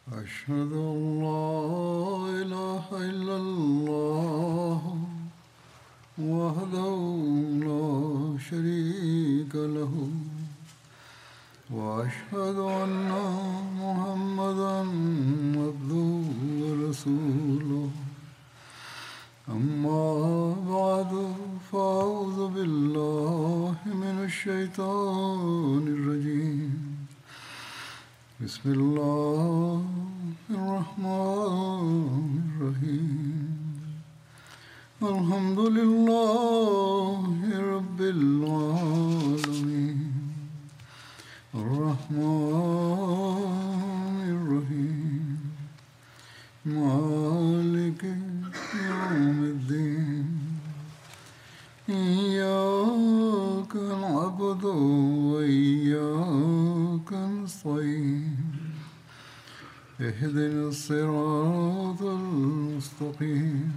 أشهد أن لا إله إلا الله وحده لا شريك له وأشهد أن محمدا عبده ورسوله أما بعد فأعوذ بالله من الشيطان الرجيم بسم الله الرحمن الرحيم الحمد لله رب العالمين الرحمن الرحيم مالك يوم الدين إياك نعبد وإياك نستعين اهدنا الصراط المستقيم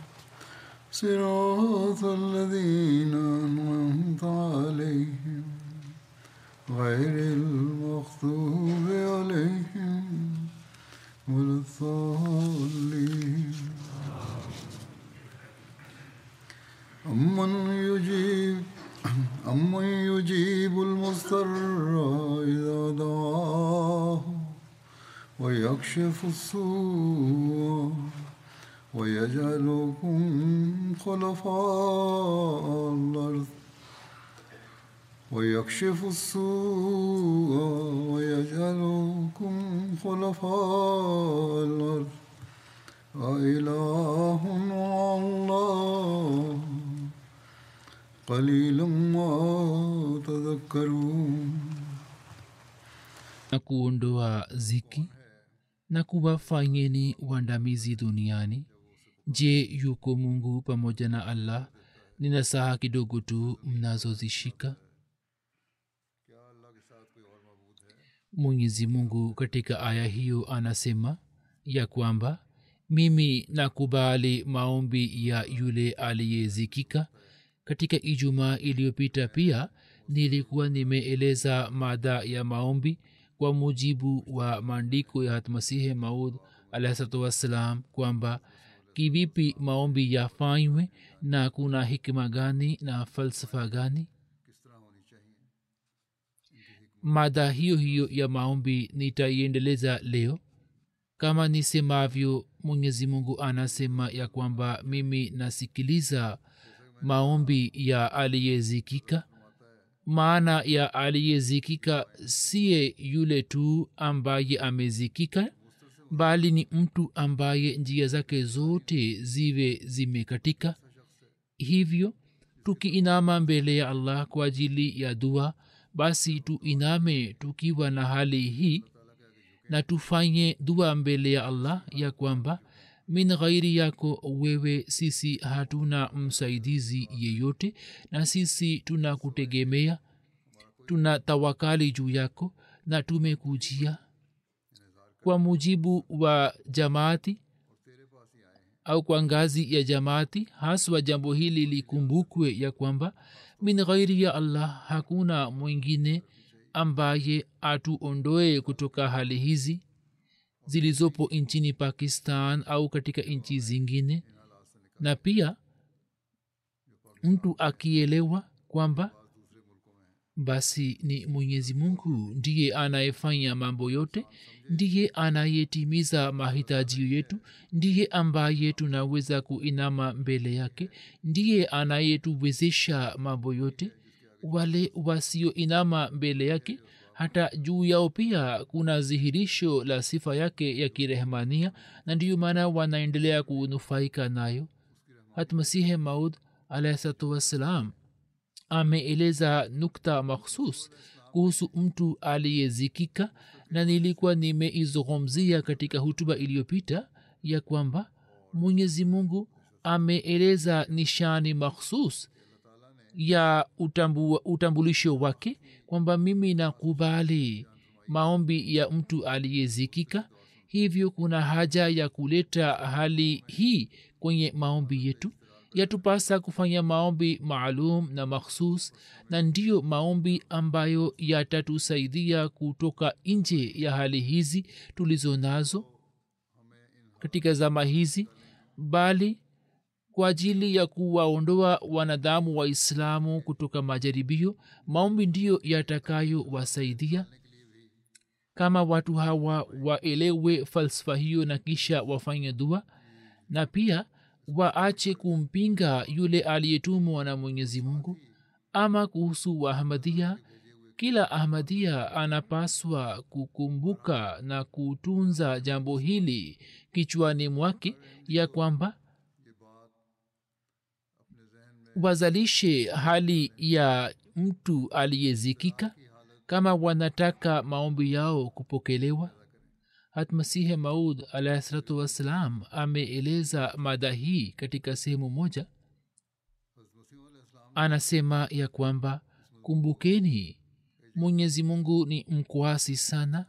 صراط الذين أنعمت عليهم غير المغضوب عليهم ولا الضالين أمن يجيب أمن يجيب المضطر إذا دعاه ويكشف السوء ويجعلكم خلفاء الأرض ويكشف السوء ويجعلكم خلفاء الأرض أإله مع الله قليلا ما تذكرون na kuondoa ziki na kuwafanyeni uandamizi duniani je yuko mungu pamoja na allah ni nasaha kidogo tu mnazozishika mwenyezi mungu katika aya hiyo anasema ya kwamba mimi nakubali maombi ya yule aliyezikika katika ijumaa iliyopita pia nilikuwa nimeeleza mada ya maombi kwa mujibu wa maandiko ya hatmasihi maud alahsatu wassalam kwamba kivipi maombi yafanywe na kuna hikma gani na falsafa gani mada hiyo hiyo ya maombi nitaiendeleza leo kama nisemavyo mwenyezi mungu anasema ya kwamba mimi nasikiliza maombi ya aliyezikika maana ya aliyezikika siye yule tu ambaye amezikika bali ni mtu ambaye njia zake zote ziwe zimekatika hivyo tukiinama mbele ya allah kwa ajili ya dua basi tuiname tukiwa na hali hii na tufanye dua mbele ya allah ya kwamba min ghairi yako wewe sisi hatuna msaidizi yeyote na sisi tuna kutegemea tuna tawakali juu yako na tumekujia kwa mujibu wa jamaati au kwa ngazi ya jamaati haswa jambo hili likumbukwe ya kwamba min ghairi ya allah hakuna mwingine ambaye atuondoe kutoka hali hizi zilizopo nchini pakistan au katika nchi zingine na pia mtu akielewa kwamba basi ni mwenyezi mungu ndiye anayefanya mambo yote ndiye anayetimiza mahitaji yetu ndiye ambaye tunaweza kuinama mbele yake ndiye anayetuwezesha mambo yote wale wasioinama mbele yake hata juu yao pia kuna dhihirisho la sifa yake ya kirehmania na ndiyo maana wanaendelea kunufaika nayo hatmasihe maud alahsatu wassalam ameeleza nukta makhsus kuhusu mtu aliyezikika na nilikuwa nimeizungumzia katika hutuba iliyopita ya kwamba mwenyezi mungu ameeleza nishani makhsus ya utambu, utambulisho wake kwamba mimi nakubali maombi ya mtu aliyezikika hivyo kuna haja ya kuleta hali hii kwenye maombi yetu yatupasa kufanya maombi maalum na makhsus na ndiyo maombi ambayo yatatusaidia kutoka nje ya hali hizi tulizo nazo katika zama hizi bali kwa ajili ya kuwaondoa wanadamu waislamu kutoka majaribio maombi ndiyo yatakayowasaidia kama watu hawa waelewe falsafa hiyo na kisha wafanye dua na pia waache kumpinga yule aliyetumwa na mwenyezi mungu ama kuhusu waahmadia kila ahmadia anapaswa kukumbuka na kutunza jambo hili kichwani mwake ya kwamba wazalishe hali ya mtu aliyezikika kama wanataka maombi yao kupokelewa hatmasihe maud alahi salatu wassalam ameeleza mada hii katika sehemu moja anasema ya kwamba kumbukeni mwenyezi mungu ni mkwasi sana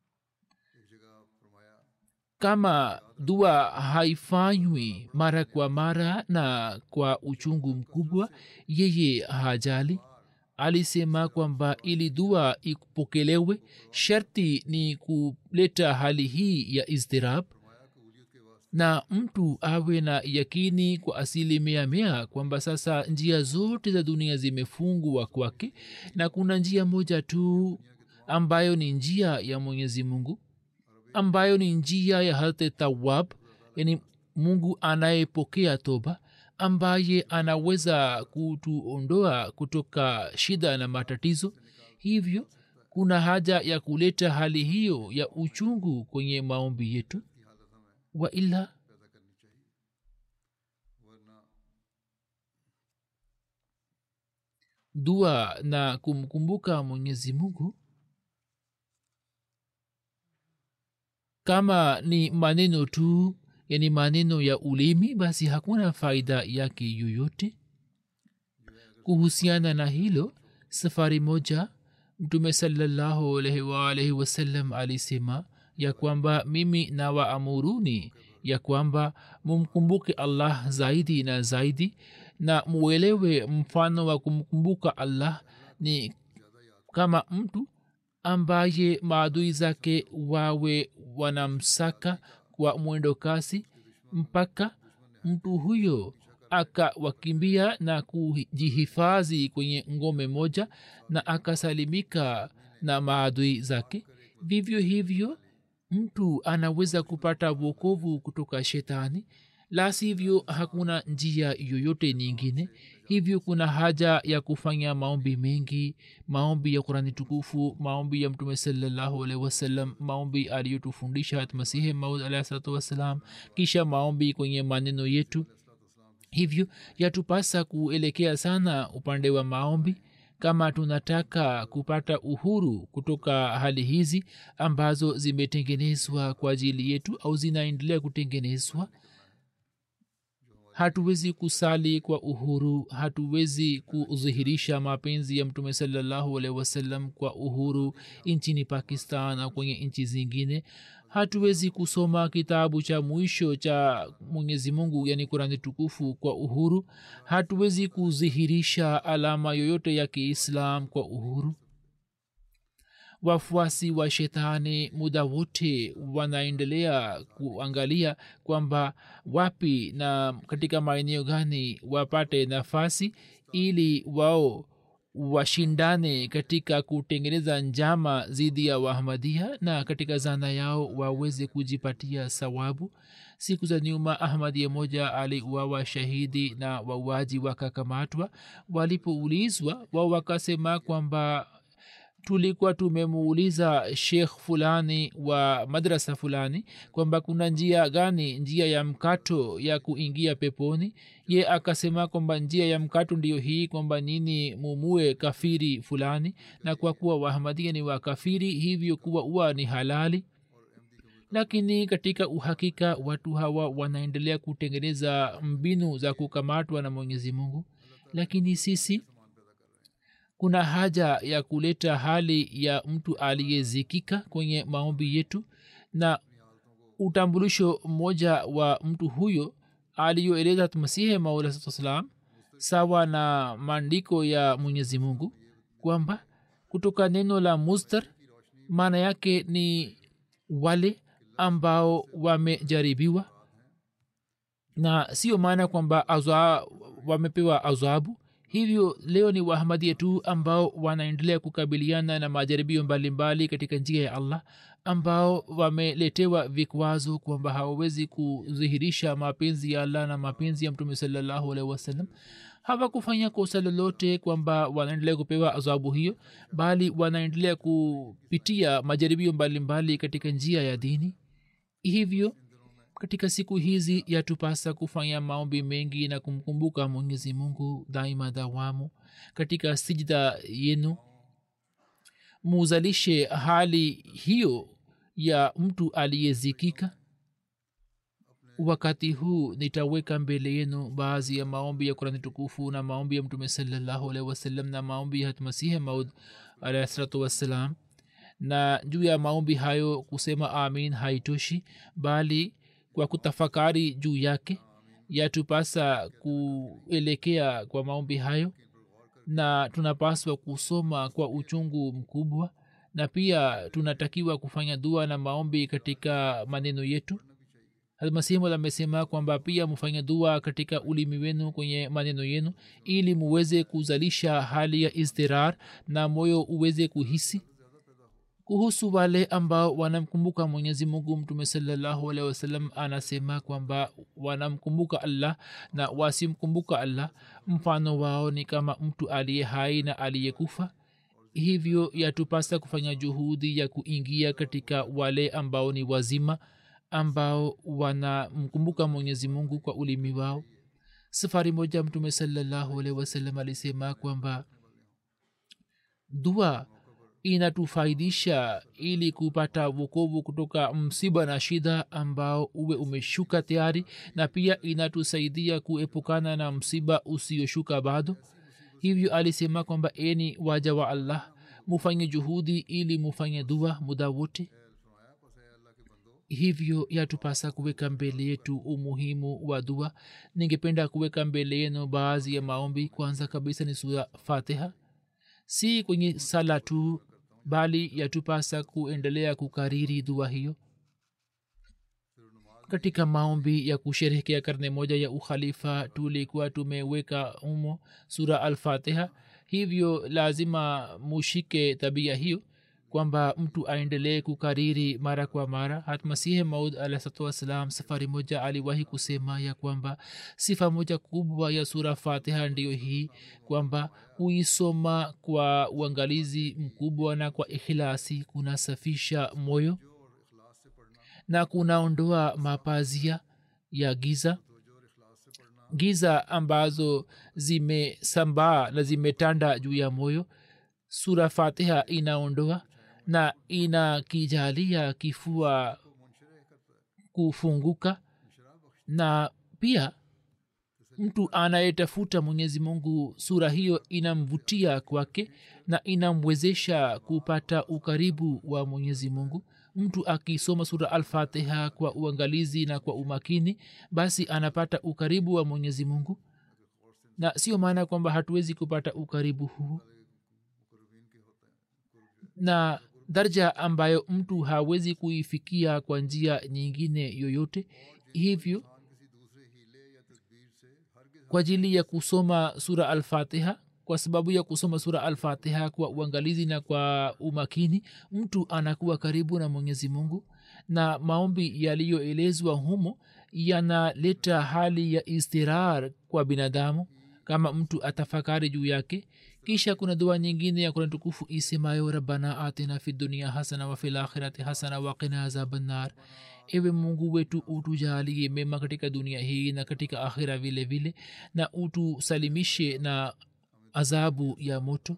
kama dua haifanywi mara kwa mara na kwa uchungu mkubwa yeye hajali alisema kwamba ili dua ikupokelewe sharti ni kuleta hali hii ya izdirab na mtu awe na yakini kwa asilimia mia kwamba sasa njia zote za dunia zimefungwa kwake na kuna njia moja tu ambayo ni njia ya mwenyezi mungu ambayo ni njia ya halte tawab yani mungu anayepokea toba ambaye anaweza kutuondoa kutoka shida na matatizo hivyo kuna haja ya kuleta hali hiyo ya uchungu kwenye maombi yetu waila dua na kumkumbuka mwenyezi mungu kama ni maneno tu yani maneno ya ulimi basi hakuna faida yake yoyote kuhusiana na hilo safari moja mtume salallahu alaihi waalaihi wasallam alisema ya kwamba mimi na waamuruni ya kwamba mumkumbuke allah zaidi na zaidi na muelewe mfano wa kumkumbuka allah ni kama mtu ambaye maadui zake wawe wanamsaka kwa mwendo kasi mpaka mtu huyo akawakimbia na kujihifadhi kwenye ngome moja na akasalimika na maadui zake vivyo hivyo mtu anaweza kupata wokovu kutoka shetani la sivyo hakuna njia yoyote nyingine hivyo kuna haja ya kufanya maombi mengi maombi ya kurani tukufu maombi ya mtume salallahu alaihi wasallam maombi aliyotufundisha masihi maud alahi salatu wassalam kisha maombi kwenye maneno yetu hivyo yatupasa kuelekea sana upande wa maombi kama tunataka kupata uhuru kutoka hali hizi ambazo zimetengenezwa kwa ajili yetu au zinaendelea kutengenezwa hatuwezi kusali kwa uhuru hatuwezi kudhihirisha mapenzi ya mtume salallahu alaihi wasallam kwa uhuru nchini pakistan au kwenye nchi zingine hatuwezi kusoma kitabu cha mwisho cha mwenyezi mungu yani kurani tukufu kwa uhuru hatuwezi kudhihirisha alama yoyote ya kiislam kwa uhuru wafuasi wa shetani muda wote wanaendelea kuangalia kwamba wapi na katika maeneo gani wapate nafasi ili wao washindane katika kutengeneza njama dhidi ya wahmadia na katika zana yao waweze kujipatia sawabu siku za nyuma ahmadia moja aliuawa shahidi na wauaji wakakamatwa walipoulizwa wao wakasema kwamba tulikuwa tumemuuliza shekh fulani wa madrasa fulani kwamba kuna njia gani njia ya mkato ya kuingia peponi ye akasema kwamba njia ya mkato ndiyo hii kwamba nini mumue kafiri fulani na kwa kuwa wahamadia ni wakafiri hivyo kuwa uwa ni halali lakini katika uhakika watu hawa wanaendelea kutengeneza mbinu za kukamatwa na mwenyezi mungu lakini sisi kuna haja ya kuleta hali ya mtu aliyezikika kwenye maombi yetu na utambulisho mmoja wa mtu huyo aliyoeleza masihi maulasalam sawa na maandiko ya mwenyezi mungu kwamba kutoka neno la mustar maana yake ni wale ambao wamejaribiwa na sio maana kwamba azwa, wamepewa azabu hivyo leo ni wahamadia tu ambao wanaendelea kukabiliana na majaribio mbalimbali katika njia ya allah ambao wameletewa vikwazo kwamba hawawezi kudhihirisha mapenzi ya allah na mapenzi ya mtume salallahu alaihi wasallam hawakufanya kosa lolote kwamba wanaendelea kupewa adhabu hiyo bali wanaendelea kupitia majaribio mbalimbali katika njia ya dini hivyo katika siku hizi yatupasa kufanya maombi mengi na kumkumbuka mwenyezi mungu daima dawamu katika sijda yenu muzalishe hali hiyo ya mtu aliyezikika wakati huu nitaweka mbele yenu baadhi ya maombi ya kurani tukufu na maombi ya mtume salallahu alaihi wasallam na maombi ya hatmasihi maud alahsalatu wassalam na juu ya maombi hayo kusema amin haitoshi bali kwa kutafakari juu yake yatupasa kuelekea kwa maombi hayo na tunapaswa kusoma kwa uchungu mkubwa na pia tunatakiwa kufanya dua na maombi katika maneno yetu almasihi amesema kwamba pia mfanye dua katika ulimi wenu kwenye maneno yenu ili muweze kuzalisha hali ya izdirar na moyo uweze kuhisi kuhusu wale ambao wanamkumbuka mwenyezi mungu mtume salallahu alehi wasallam anasema kwamba wanamkumbuka allah na wasimkumbuka allah mfano wao ni kama mtu aliye hai na aliyekufa hivyo yatupasa kufanya juhudi ya kuingia katika wale ambao ni wazima ambao wanamkumbuka mwenyezi mungu kwa ulimi wao safari moja mtume salallahu alehi wasallam alisema kwamba dua inatufaidisha ili kupata wokovu kutoka msiba na shida ambao uwe umeshuka tayari na pia inatusaidia kuepukana na msiba usioshuka bado hivyo alisema kwamba eni waja wa allah mufanye juhudi ili mufanye dua muda wote hivyo yatupasa kuweka mbele yetu umuhimu wa dua ningependa kuweka mbele yenu baadhi ya maombi kwanza kabisa ni sura fatiha si kwenye sala tu bali yatupasa kuendelea kukariri dua hiyo katika maombi ya kusherehekea karne moja ya ukhalifa tulikuwa tumeweka humo sura alfatiha hivyo lazima mushike tabia hiyo kwamba mtu aendelee kukariri mara kwa mara hatmasihi maud alahsatu wassalam safari moja aliwahi kusema ya kwamba sifa moja kubwa ya sura fatiha ndiyo hii kwamba kuisoma kwa uangalizi mkubwa na kwa ikhilasi kunasafisha moyo na kunaondoa mapazia ya giza giza ambazo zimesambaa na zimetanda juu ya moyo sura fatiha inaondoa na inakijalia kifua kufunguka na pia mtu anayetafuta mwenyezi mungu sura hiyo inamvutia kwake na inamwezesha kupata ukaribu wa mwenyezi mungu mtu akisoma sura alfatiha kwa uangalizi na kwa umakini basi anapata ukaribu wa mwenyezi mungu na sio maana kwamba hatuwezi kupata ukaribu huu na darja ambayo mtu hawezi kuifikia kwa njia nyingine yoyote hivyo kwa ajili ya kusoma sura alfatiha kwa sababu ya kusoma sura alfatiha kwa uangalizi na kwa umakini mtu anakuwa karibu na mwenyezi mungu na maombi yaliyoelezwa humo yanaleta hali ya istirar kwa binadamu kama mtu atafakari juu yake kisha kuna dua nyingine ya kurani tukufu isemayo rabbana atina fi dunia hasana wa fil akhirati hasana waqina azabannar ewe mungu wetu utujalie mema katika dunia hii na katika akhira vile vile na utusalimishe na adhabu ya moto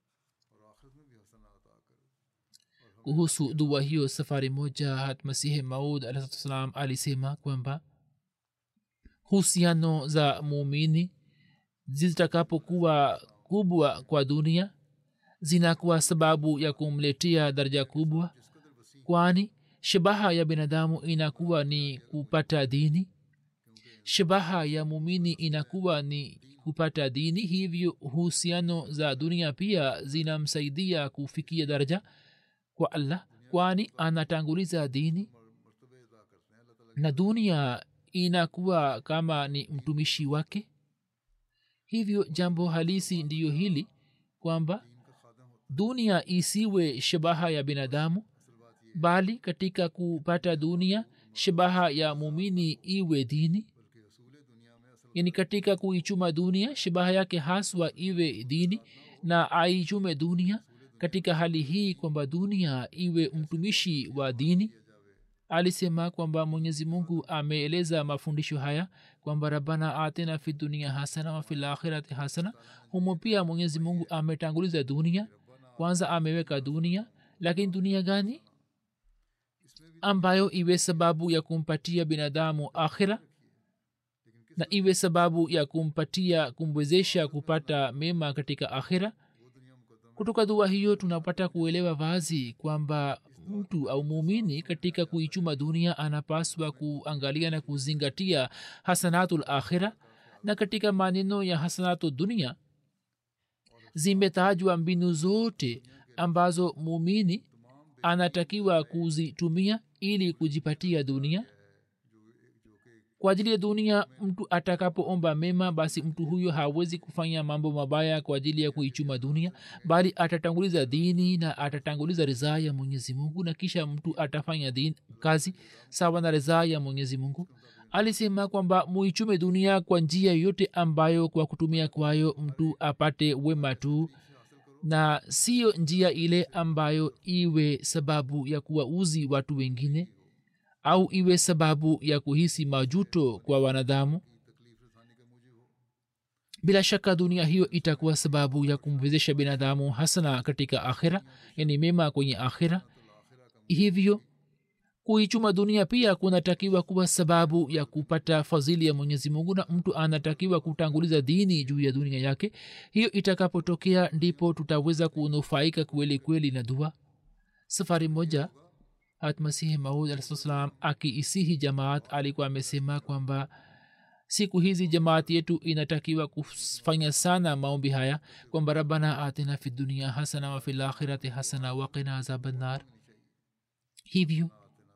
kuhusu dua hiyo safari moja hatmasihi maud alahsalam alisema kwamba husiano za muumini zitakapokuwa kubwa kwa dunia zinakuwa sababu ya kumletea daraja kubwa kwani shabaha ya binadamu inakuwa ni kupata dini shabaha ya mumini inakuwa ni kupata dini hivyo uhusiano za dunia pia zinamsaidia kufikia daraja kwa allah kwani anatanguliza dini na dunia inakuwa kama ni mtumishi wake hivyo jambo halisi ndiyo hili kwamba dunia isiwe shabaha ya binadamu bali katika kupata dunia shabaha ya mumini iwe dini yani katika kuichuma dunia shabaha yake haswa iwe dini na aichume dunia katika hali hii kwamba dunia iwe mtumishi wa dini alisema kwamba mwenyezi mungu ameeleza mafundisho haya kwamba rabana atina fi dunia hasana wa fil akhirati hasana humo pia mwenyezi mungu ametanguliza dunia kwanza ameweka dunia lakini dunia gani ambayo iwe sababu ya kumpatia binadamu akhira na iwe sababu ya kumpatia kumwezesha kupata mema katika akhira kutoka dua hiyo tunapata kuelewa wazi kwamba mtu au muumini katika kuichuma dunia anapaswa kuangalia na kuzingatia hasanatul akhira na katika maneno ya hasanatu dunia zimetajwa mbinu zote ambazo muumini anatakiwa kuzitumia ili kujipatia dunia kwa ajili ya dunia mtu atakapoomba mema basi mtu huyo hawezi kufanya mambo mabaya kwa ajili ya kuichuma dunia bali atatanguliza dini na atatanguliza ridhaa ya mwenyezi mungu na kisha mtu atafanya din, kazi sawa na ridhaa ya mwenyezi mungu alisema kwamba muichume dunia kwa njia yote ambayo kwa kutumia kwayo mtu apate wema tu na siyo njia ile ambayo iwe sababu ya kuwauzi watu wengine au iwe sababu ya kuhisi majuto kwa wanadamu bila shaka dunia hiyo itakuwa sababu ya kumwezesha binadamu hasana katika akhira yani mema kwenye akhira hivyo kuichuma dunia pia kunatakiwa kuwa sababu ya kupata fadhili ya mwenyezi mungu na mtu anatakiwa kutanguliza dini juu ya dunia yake hiyo itakapotokea ndipo tutaweza kunufaika kweli kweli na dua safari moja hatmasihi maud alah salam akiisihi jamaat alikuwa amesema kwamba siku hizi jamaat yetu inatakiwa kufanya sana maombi haya kwamba rabana atina fi dunia hasana wa fi lakhirati hasana waqina azabannar hivyo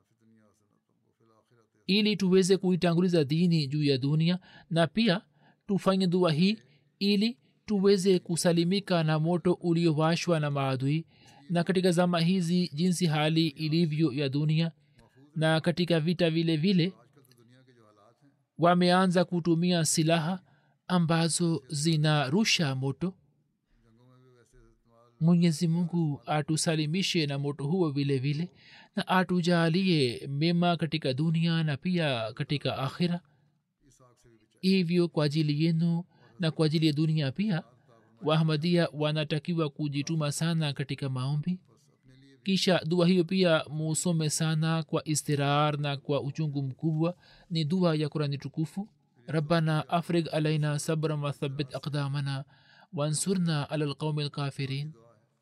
ili tuweze kuitanguliza dini juu ya dunia na pia tufanye dua hii ili tuweze kusalimika na moto uliowashwa na maadui na katika zama hizi jinsi hali ilivyo ya dunia na katika vita vile vile wameanza kutumia silaha ambazo zinarusha moto mwenyezi mungu atusalimishe na moto huo vile vile na atujalie mema katika dunia na pia katika akhira hivyo kwa ajili yenu na kwa ajili ya dunia pia wahmadia wanatakiwa kujituma sana katika maombi kisha dua hiyo pia musome sana kwa istirar na kwa uchungu mkubwa ni dua ya kurani tukufu rabbana afrig alaina sabran wathabit aqdamana wansurna ala lqaumi lkafirin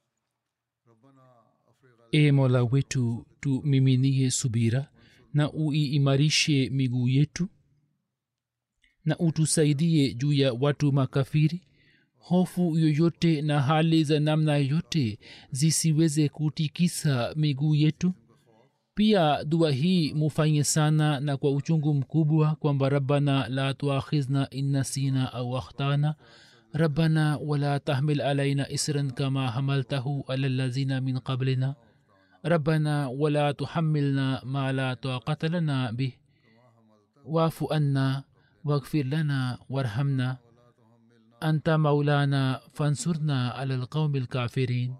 e mola wetu tumiminie subira na uiimarishe miguu yetu na utusaidie juu ya watu makafiri hofu yoyote na hali za namna yote zisiweze kutikisa miguu yetu pia dua hii mufanye sana na kwa uchungu mkubwa kwamba rabbana la tuakhizna innasina au akhtana rabbana wala tahmil alaina isran kama hamaltahu ala lazina min qablina ربنا ولا تحملنا ما لا طاقة لنا به واعف عنا واغفر لنا وارحمنا أنت مولانا فانصرنا على القوم الكافرين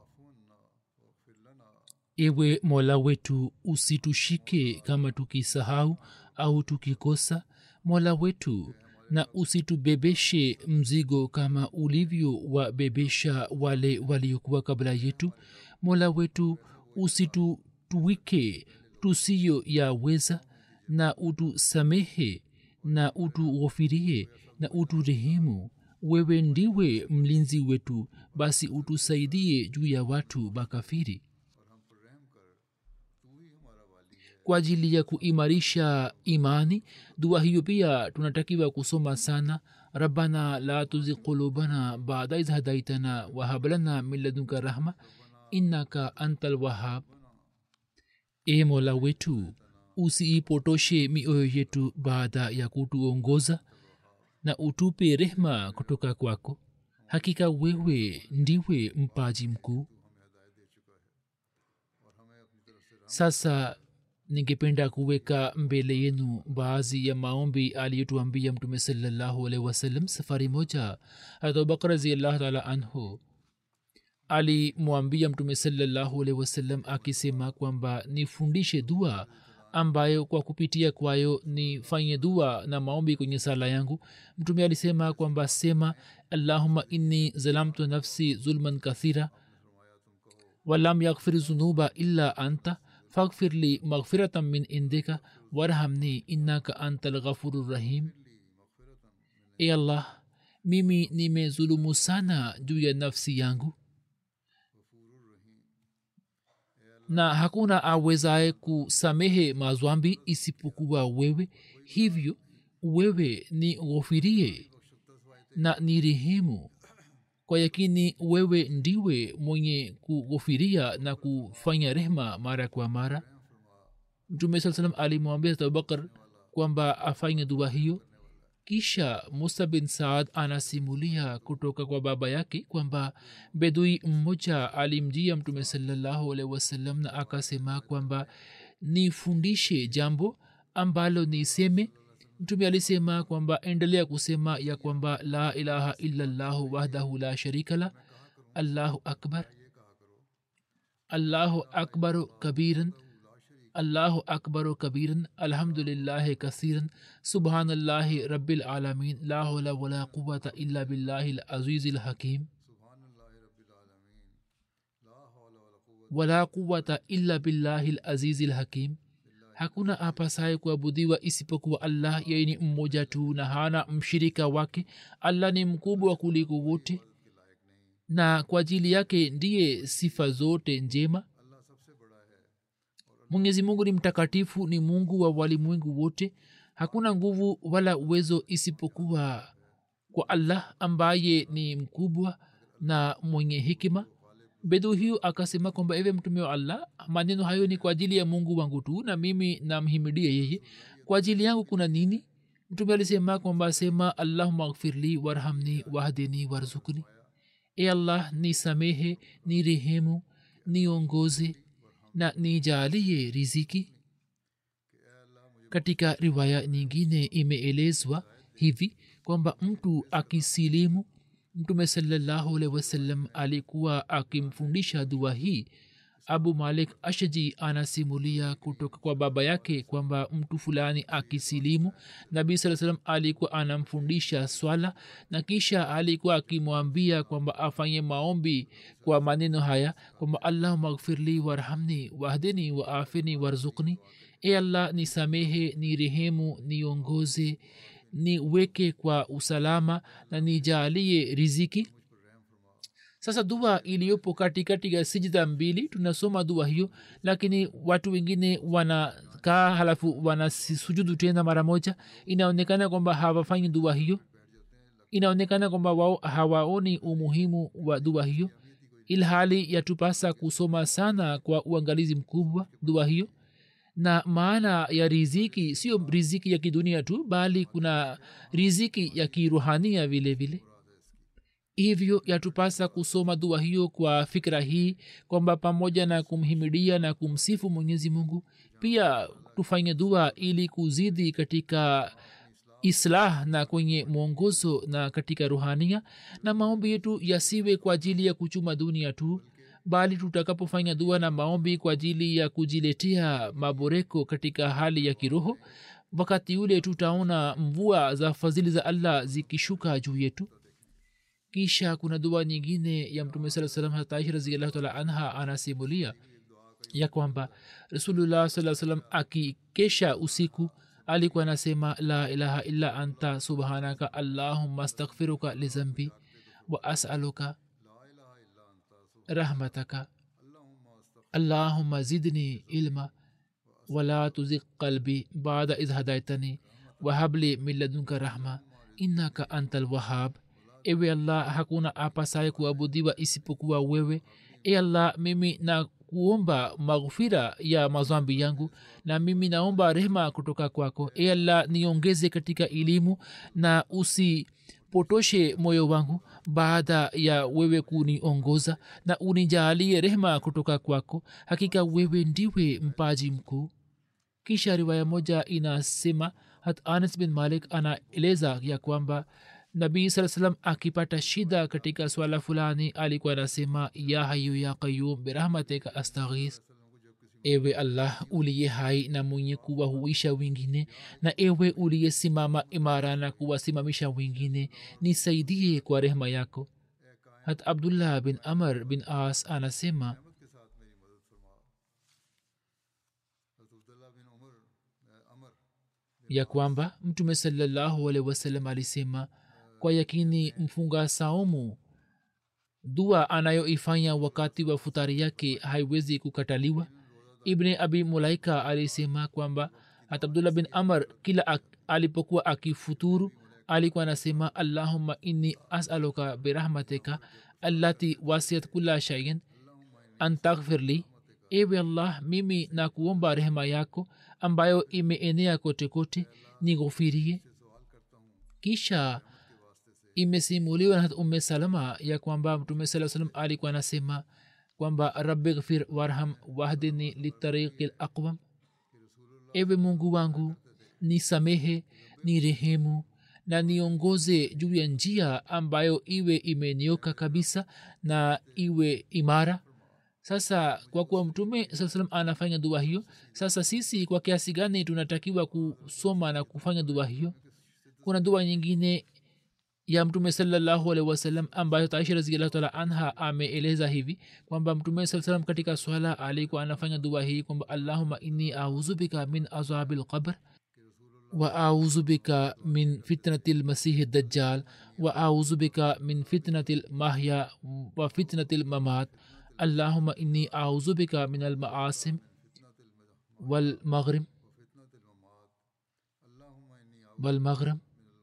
ewe mola wetu usitushike kama tukisahau au tukikosa mola wetu na usitubebeshe mzigo kama ulivyo wabebesha wale waliokuwa kabla yetu mola wetu usitutuwike tusiyo yaweza na utusamehe na utughofirie na uturehemu wewe ndiwe mlinzi wetu basi utusaidie juu ya watu makafiri kwa ajili ya kuimarisha imani dua hiyo pia tunatakiwa kusoma sana rabbana la tuzi qulubana bada iz hadaitana wahablana min ladunka rahma innaka antal wahab e mola wetu usiipotoshe mioyo yetu baada ya kutuongoza na utupe rehma kutoka kwako hakika wewe ndiwe mpaji mkuu sasa ningependa kuweka mbele yenu baadhi ya maombi aliyotuambia mtume salallahu alaihi wasallam safari moja abubakar raziallahu taala anhu alimwambia mtume salallahu alaihi wasallam akisema kwamba nifundishe dua ambayo kwa kupitia kwayo nifanye dua na maombi kwenye sala yangu mtume alisema kwamba sema allahuma inni zalamtu nafsi zulman kathira walam yaghfir zunuba illa anta faghfir li maghfiratan min indika warhamni innaka anta lghafuru rahim e allah mimi nimezulumu sana juu ya nafsi yangu na hakuna awezaye kusamehe mazwambi isipokuwa wewe hivyo wewe ni ghofirie na ni rehemu kwa yakini wewe ndiwe mwenye kughofiria na kufanya rehma mara kwa mara mtume saa salam alimwambia abubakar kwamba afanye dua hiyo kisha musa bin saad anasimulia kutoka kwa baba yake kwamba bedui mmoja alimjia mtume salallahu alaihi wasallam na akasema kwamba nifundishe jambo ambalo niseme mtume alisema kwamba endelea kusema ya kwamba la ilaha illallahu wahdahu la sharika la allahu akbar allahu akbaru kabiran allahu akbaru kabiran alhamdulillahi kasiran subhanallahi rabbil alamin la hawla wala quwata illa billahi alazizi lhakim wala quwata illa billahi alazizi lhakim hakuna apasaye kuabudiwa isipokuwa allah yeye ni mmoja tu na hana mshirika wake allah ni mkubwa kuliko wote na kwa ajili yake ndiye sifa zote njema mwenyezi mungu ni mtakatifu ni mungu wa walimwengu wote hakuna nguvu wala uwezo isipokuwa kwa allah ambaye ni mkubwa na mwenye hikima bedu hiyo akasema kwamba ewe mtume wa allah maneno hayo ni kwa ajili ya mungu wangu tu na mimi namhimidia yeye kwa ajili yangu kuna nini mtume alisema kwamba sema allahuma gfirli warhamni wahdini warzukni e allah ni samehe ni rehemu niongoze na nijalie riziki katika riwaya nyingine imeelezwa hivi kwamba mtu akisilimu mtume salallahu alaihi wasallam alikuwa akimfundisha dua hii abu malik ashji anasimulia kutoka kwa baba yake kwamba mtu fulani akisilimu nabii saa salam alikuwa anamfundisha swala na kisha alikuwa akimwambia kwamba afanye maombi kwa maneno haya kwamba allahuma gfirli warhamni wahdini waafini warzukni e allah nisamehe ni rehemu niongoze niweke kwa usalama na nijalie riziki sasa dua iliyopo katikati ya sijida mbili tunasoma dua hiyo lakini watu wengine wanakaa halafu wanasujudu tena mara moja inaonekana kwamba hawafanyi dua hiyo inaonekana kwamba wao hawaoni umuhimu wa dua hiyo ilhali yatupasa kusoma sana kwa uangalizi mkubwa dua hiyo na maana ya riziki sio riziki ya kidunia tu bali kuna riziki ya kiruhania vile vile hivyo yatupasa kusoma dua hiyo kwa fikra hii kwamba pamoja na kumhimidia na kumsifu mwenyezi mungu pia tufanye dua ili kuzidi katika islah na kwenye mwongozo na katika ruhania na maombi yetu yasiwe kwa ajili ya kuchuma dunia tu bali tutakapofanya dua na maombi kwa ajili ya kujiletea maboreko katika hali ya kiroho wakati ule tutaona mvua za fadhili za allah zikishuka juu yetu kisha kuna dua nyingine ya mtume saa salam hataishi raziallahu taala anha anasimulia ya kwamba rasulullah saa salam akikesha usiku alikuwa anasema la ilaha illa anta subhanaka allahumma astaghfiruka lizambi wa asaluka rahmataka allahumma zidni ilma wala tuzik qalbi baada idh hadaitani wahabli min ladunka rahma innaka anta lwahab ewe allah hakuna apasaye kuabudiwa isipokuwa wewe e allah mimi na kuomba maghfira ya mazambi yangu na mimi naomba rehma kutoka kwako e allah niongeze katika elimu na usipotoshe moyo wangu baada ya wewe kuniongoza na unijaalie rehma kutoka kwako hakika wewe ndiwe mpaji mkuu kisha riwaya moja inasema hat anas bin malik anaeleza ya kwamba nabii saa salam akipata shida katika swala fulani alikuwa anasema ya hayu ya qayum birahmatika astaghis ewe allah uliye hai na mwenye kuwahuisha wengine na ewe uliyesimama imara na kuwasimamisha wengine nisaidie kwa rehema yako hat abdullah bin amr bin as anasema ya kwamba mtume salallahu alehi wasallam alisema kwa yakini mfunga saumu dua anayoifanya wakati wa futari yake haiwezi kukataliwa ibni abi mulaika alisema kwamba hata abdullah bin amr kila ak, alipokuwa akifuturu alikuwa anasema allahumma inni asaluka birahmatika allati wasiat kula shaiin an taghfirli ewe allah mimi na kuomba rehema yako ambayo imeenea kote kote nighufirie kisha imesimuliwa na umme salama ya kwamba mtume saa salam alikuwa anasema kwamba rabi ghfir warham wahdini litariqi laqwam ewe mungu wangu ni samehe ni rehemu na niongoze juu ya njia ambayo iwe imenioka kabisa na iwe imara sasa kwa kuwa mtume saa salam anafanya dua hiyo sasa sisi kwa kiasi gani tunatakiwa kusoma na kufanya dua hiyo kuna dua nyingine ya mtume salallahu alehi wasallam ambayo taisha raziallahu taala anha ameeleza hivi kwamba mtume saa salam katika swala alikuwa anafanya dua hii kwamba allahuma inni auzu bika min azabi lqabr wa auzu bika min fitnati lmasihi dajjal wa auzu bika min fitnati lmahya wa fitnati lmamat اللهم إني أعوذ بك من المعاصم والمغرم والمغرم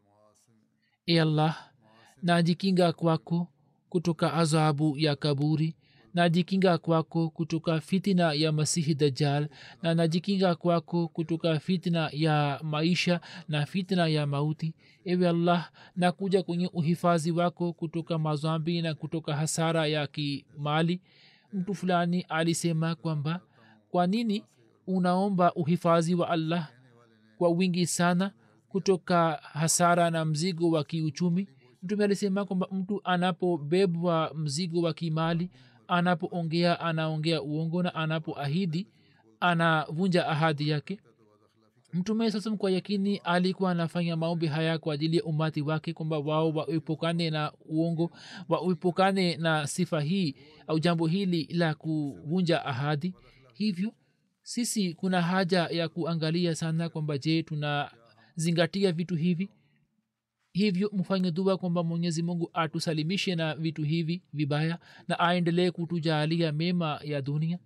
e allah najikinga kwako kutoka azabu ya kaburi najikinga kwako kutoka fitina ya masihi dajal na najikinga kwako kutoka fitna ya maisha na fitna ya mauti ewe allah nakuja kwenye uhifadhi wako kutoka mazambi na kutoka hasara ya kimali mtu fulani alisema kwamba kwa nini unaomba uhifadhi wa allah kwa wingi sana kutoka hasara na mzigo wa kiuchumi mtume alisema kwamba mtu anapobebwa mzigo wa kimali anapoongea anaongea uongo na anapoahidi anavunja ahadi yake mtume sasam kwa yakini alikuwa anafanya maombi haya kwa ajili ya umati wake kwamba wao waepukane na uongo waepukane na sifa hii au jambo hili la kuvunja ahadi hivyo sisi kuna haja ya kuangalia sana kwamba je tunazingatia vitu hivi hivyo mfanye dua kwamba mwenyezi mungu atusalimishe na vitu hivi vibaya na aendelee kutujaalia mema ya dunia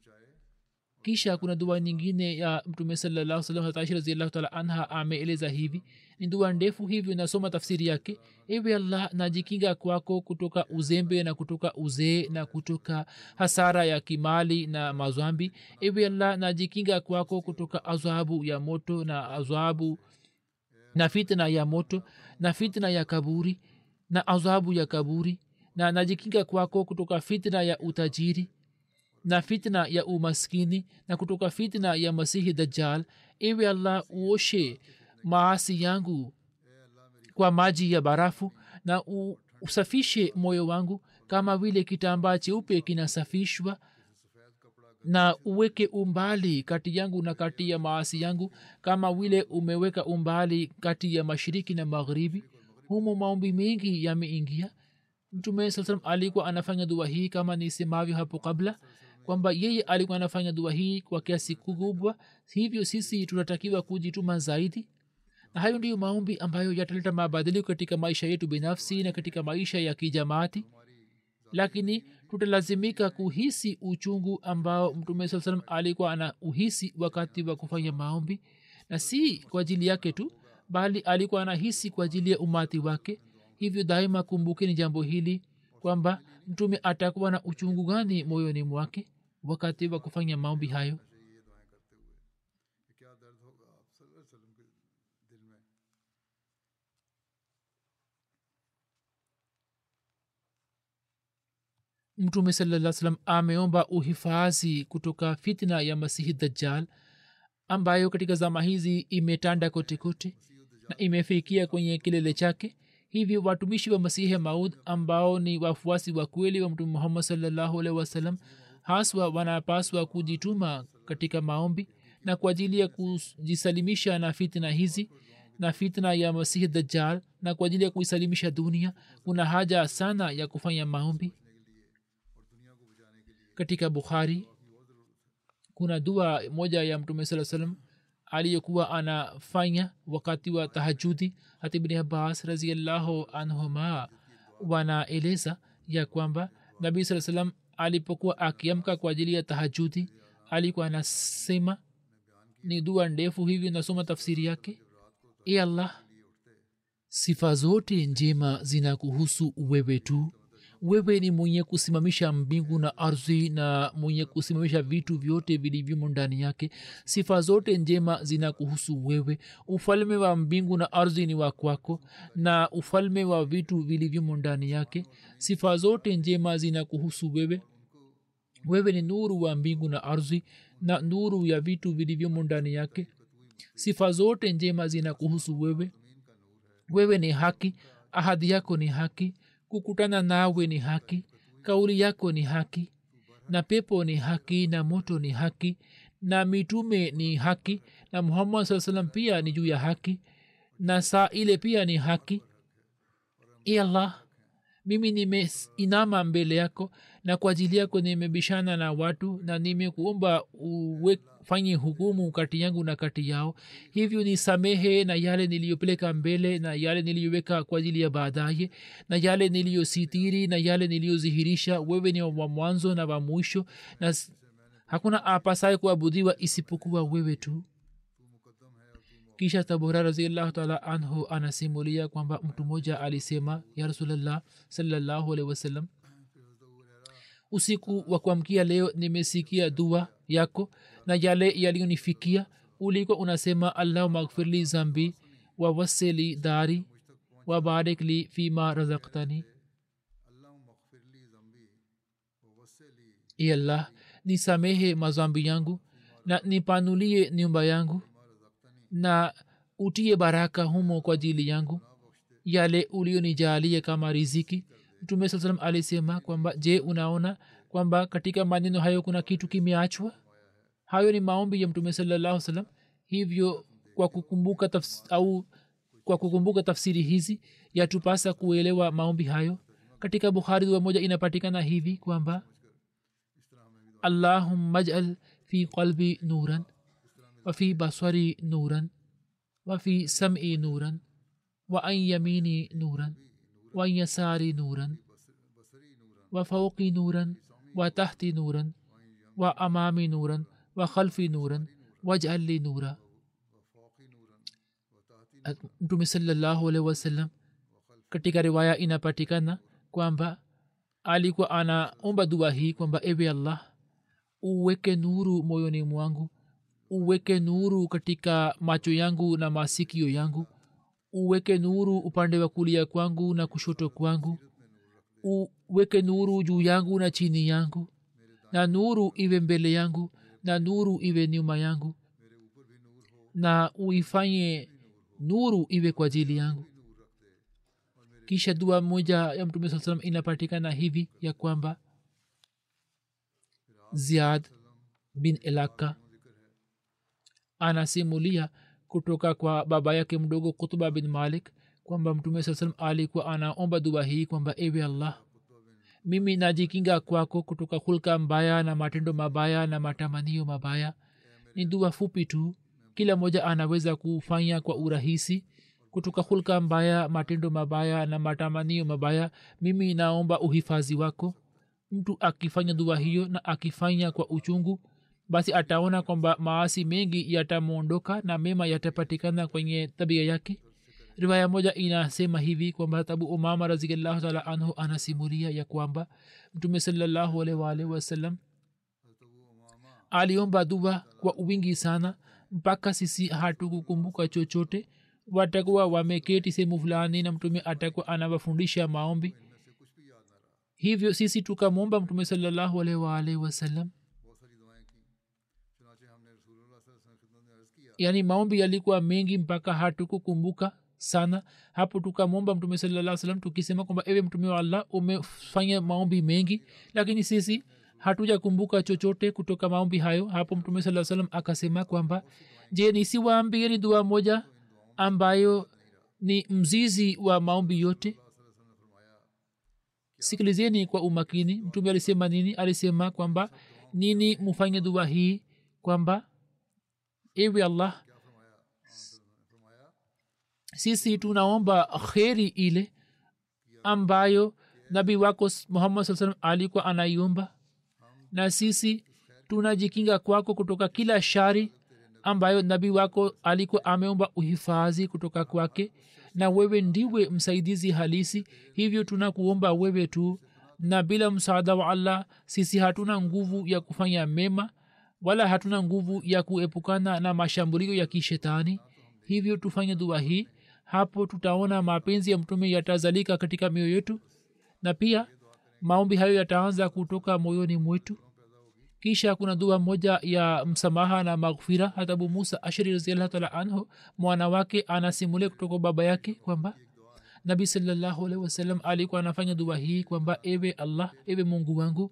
kisha kuna dua nyingine ya mtume salallahu salam hataisha raziallahu taala anha ameeleza hivi ni dua ndefu hivyo nasoma tafsiri yake ewe allah najikinga kwako kutoka uzembe na kutoka uzee na kutoka hasara ya kimali na mazwambi ewe allah najikinga kwako kutoka azabu ya moto na azabu na fitna ya moto na fitna ya kaburi na azabu ya kaburi na najikinga kwako kutoka fitna ya utajiri na fitna ya umaskini na kutoka fitna ya masihi dajjal ewe allah uoshe maasi yangu kwa maji ya barafu na u, usafishe moyo wangu kama vile kitambaa cheupe kinasafishwa na uweke umbali kati yangu na kati ya maasi yangu kama vile umeweka umbali kati ya mashiriki na magharibi humo maombi mengi yameingia mtume saa salam alikuwa anafanya dua hii kama nisemavyo hapo kabla kwamba yeye alikuwa anafanya dua hii kwa kiasi kikubwa hivyo sisi tunatakiwa kujituma zaidi na hayo ndiyo maombi ambayo yataleta mabadiliko katika maisha yetu binafsi na katika maisha ya kijamaati lakini tutalazimika kuhisi uchungu ambao mtume saa salam alikuwa ana uhisi wakati wa kufanya maombi na si kwa ajili yake tu bali alikuwa anahisi kwa ajili ya umati wake hivyo daima kumbukeni jambo hili kwamba mtume atakuwa na uchungu gani moyoni mwake wakati wa kufanya maombi hayo ये दर्द होगा आप सल्लल्लाहु अलैहि वसल्लम के दिल में mtume salaa salam ameomba uhifadhi kutoka fitna ya masihi dajjal ambayo katika zama hizi imetanda kote kote na imefikia kwenye kilele chake hivyo watumishi wa masihi maud ambao ni wafuasi wa kweli wa mtume muhammad salllahu alehi wasallam haswa wanapaswa kujituma katika maombi na kwa ajili ya kujisalimisha na fitna hizi na fitna ya masihi dajjal na kwa ajili ya kuisalimisha dunia kuna haja sana ya kufanya maombi katika bukhari kuna dua moja ya mtume saa salam aliyokuwa anafanya wakati wa tahajudi hata bni abbas raziallahu anhuma wanaeleza ya kwamba nabii saa salam alipokuwa akiamka kwa ajili ya tahajudi alikuwa anasema ni dua ndefu hivyo nasoma tafsiri yake e allah sifa zote njema zinakuhusu wewe tu wewe ni mwenye kusimamisha mbingu na ardhi na mwenye kusimamisha vitu vyote vilivyomo ndani yake sifa zote njema zinakuhusu wewe ufalme wa mbingu na ardhi ni wa kwako na ufalme wa vitu vilivyomo ndani yake sifa zote njema zinakuhusu wewe wewe ni nuru wa mbingu na ardhi na nuru ya vitu vilivyomo ndani yake sifa zote njema zinakuhusu wewe wewe ni haki ahadi yako ni haki kukutana nawe ni haki kauli yako ni haki na pepo ni haki na moto ni haki na mitume ni haki na muhammad saa salam pia ni juu ya haki na saa ile pia ni haki e allah mimi nimeinama mbele yako na kwa ajili yako nimebishana na watu na nimekuomba ufanye hukumu kati yangu na kati yao hivyo ni samehe na yale niliyopeleka mbele na yale niliyoweka kwa ajili ya baadaye na yale niliyositiri na yale niliyodhihirisha wewe ni wa mwanzo na wa mwisho na hakuna apasaye kuabudiwa isipokuwa wewe tu kisha tabora raziallahu taala anhu anasimulia kwamba mtu mmoja alisema ya rasulllah salallahu alehi wasallam usiku wa kuamkia leo nimesikia dua yako na yale yaliyonifikia ulikuwa unasema allahuma gfirli zambi wawasili dari wabarik li fima razaktani e allah nisamehe mazambi yangu na nipanulie nyumba yangu na utie baraka humo kwa ajili yangu yale ulionijalie kama riziki mtume saa salam alisema kwamba je unaona kwamba katika maneno hayo kuna kitu kimeachwa hayo ni maombi ya mtume salallahu salam hivyo kwa kukumbuka tafs- au kwa kukumbuka tafsiri hizi yatupasa kuelewa maombi hayo katika bukhari dua moja inapatikana hivi kwamba allahumma jal fi qalbi nuran وفي بصري نورا وفي سمعي نورا وعن يميني نورا وعن يساري نورا وفوقي نورا وتحتي نورا وأمامي نورا وخلفي نورا واجعل لي نورا mtume salallahu alehi wasallam katika riwaya inapatikana kwamba alikuwa anaomba dua hii kwamba ewe allah uweke nuru moyoni mwangu uweke nuru katika macho yangu na masikio yangu uweke nuru upande wa kulia kwangu na kushoto kwangu uweke nuru juu yangu na chini yangu na nuru iwe mbele yangu na nuru iwe nyuma yangu na uifanye nuru iwe kwa ajili yangu kisha dua moja ya mtume saa salam inapatikana hivi ya kwamba ziad bin elaka anasimulia kutoka kwa baba yake mdogo kutuba bin malik kwamba mtume saa salam alikuwa anaomba dua hii kwamba ewe allah mimi najikinga kwako kutoka hulka mbaya na matendo mabaya na matamanio mabaya ni dua fupi tu kila mmoja anaweza kufanya kwa urahisi kutoka hulka mbaya matendo mabaya na matamanio mabaya mimi naomba uhifadhi wako mtu akifanya dua hiyo na akifanya kwa uchungu basi ataona kwamba maasi mengi yatamwondoka na mema yatapatikana kwenye tabia yake riwaya moja inasema hivi kwamba tabu umama raziallahu taala anhu anasimulia ya kwamba mtume salallahu alaihi waalihi wasallam aliomba dua kwa wingi sana mpaka sisi hatukukumbuka chochote watakuwa wameketi sehemu fulani na mtume atakuwa anawafundisha maombi hivyo sisi tukamwomba mtume salallahu alaihi waalihi wasallam yaani maombi yalikuwa mengi mpaka hatukukumbuka sana hapo tukamwomba mtume salaa salam tukisema kwamba ewe mtume wa allah umefanya maombi mengi lakini sisi hatujakumbuka chochote kutoka maombi hayo hapo mtume saa salam akasema kwamba je nisiwaambieni dua moja ambayo ni mzizi wa maombi yote sikilizeni kwa umakini mtume alisema nini alisema kwamba nini mufanye dua hii kwamba ewe allah sisi tunaomba kheri ile ambayo nabii wako muhammad saa salam alikuwa anaiomba na sisi tunajikinga kwako kutoka kila shari ambayo nabii wako alikuwa ameomba uhifadhi kutoka kwake na wewe ndiwe msaidizi halisi hivyo tunakuomba wewe tu na bila msaada wa allah sisi hatuna nguvu ya kufanya mema wala hatuna nguvu ya kuepukana na mashambulio ya kishetani hivyo tufanye dua hii hapo tutaona mapenzi ya mtume yatazalika katika mioyo yetu na pia maombi hayo yataanza kutoka moyoni mwetu kisha kuna dua moja ya msamaha na maghfira hatabu musa ashari raziallahu taala anhu mwana wake anasimulia kutoka baba yake kwamba nabi salallahu alaihi wasallam alikuwa anafanya dua hii kwamba ewe allah ewe mungu wangu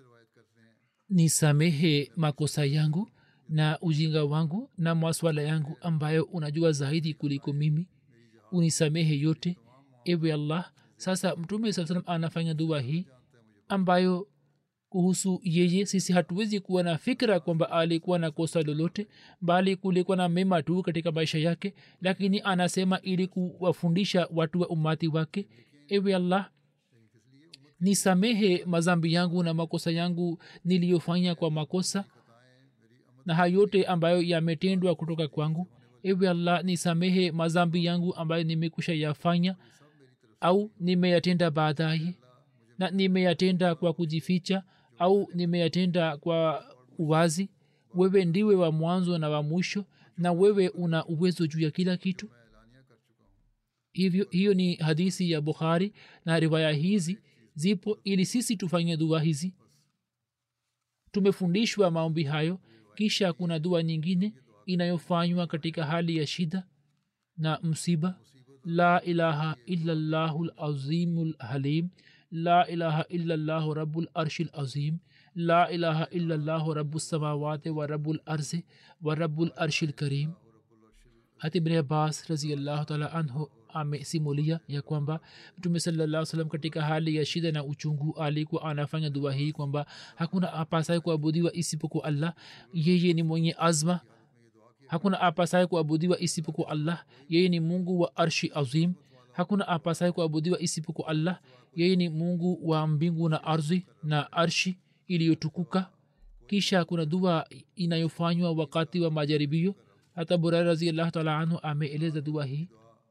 nisamehe makosa yangu na ujinga wangu na maswala yangu ambayo unajua zaidi kuliko mimi unisamehe yote ewe allah sasa mtume saa salam anafanya dua hii ambayo kuhusu yeye sisi hatuwezi kuwa na fikra kwamba alikuwa na kosa lolote bali kulikuwa na mema tu katika maisha yake lakini anasema ili kuwafundisha watu wa umati wake ewe allah nisamehe mazambi yangu na makosa yangu niliyofanya kwa makosa na hayo yote ambayo yametendwa kutoka kwangu ewe allah nisamehe mazambi yangu ambayo nimekusha yafanya au nimeyatenda baadaye na nimeyatenda kwa kujificha au nimeyatenda kwa uwazi wewe ndiwe wa mwanzo na wa mwisho na wewe una uwezo juu ya kila kitu hivyo hiyo ni hadisi ya bukhari na riwaya hizi zipo ili sisi tufanye dua hizi tumefundishwa maombi hayo kisha kuna dua nyingine inayofanywa katika hali ya shida na msiba la ilaha illallahu lazimu lhalim la ilaha illallahu rabu larshi lazim la ilaha illallahu rabu samawati wa rabu larzi wa rabu larshi lkarim hati bni abbas raziallahu taala anhu amesimulia ya kwamba mtume salaa salam katika hali ya shida na uchungu alikuwa anafanya dua hii kwamba hakuna apasaye kuabudiwa isipokuwa allah yeye ni mwenye azma hakuna apasaye kuabudiwa isipokuwa allah yeye ni mungu wa arshi azim hakuna apasaye kuabudiwa isipokuwa allah yeye ni mungu wa mbingu na ardhi na arshi iliyotukuka kisha kuna dua inayofanywa wakati wa majaribio hata burari raziallahu taala anhu ameeleza dua hii